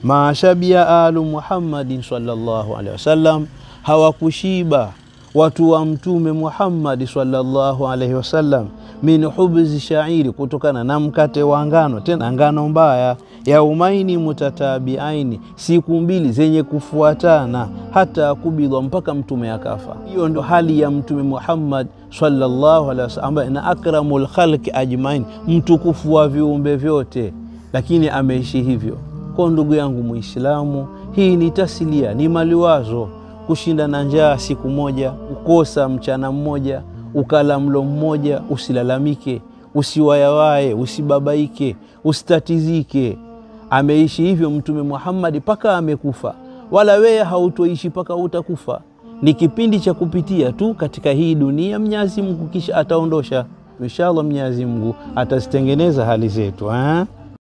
mashabia alu Muhammadin sallallahu alaihi wasallam, hawakushiba watu wa Mtume Muhammadi sallallahu alaihi wasallam min hubzi shairi, kutokana na mkate wa ngano, tena ngano mbaya. Yaumaini mutatabiaini, siku mbili zenye kufuatana, hata kubidwa, mpaka mtume akafa. Hiyo ndo hali ya Mtume Muhammad sallallahu alaihi wasallam, ambaye na akramul khalqi ajmain, mtukufu wa viumbe vyote, lakini ameishi hivyo. Kwa ndugu yangu Muislamu, hii ni taslia, ni maliwazo kushinda na njaa siku moja, ukosa mchana mmoja, ukala mlo mmoja, usilalamike, usiwayawaye, usibabaike, usitatizike. Ameishi hivyo Mtume Muhammadi mpaka amekufa, wala wewe hautoishi mpaka utakufa. Ni kipindi cha kupitia tu katika hii dunia. Mwenyezi Mungu kisha ataondosha inshallah. Mwenyezi Mungu atazitengeneza hali zetu eh?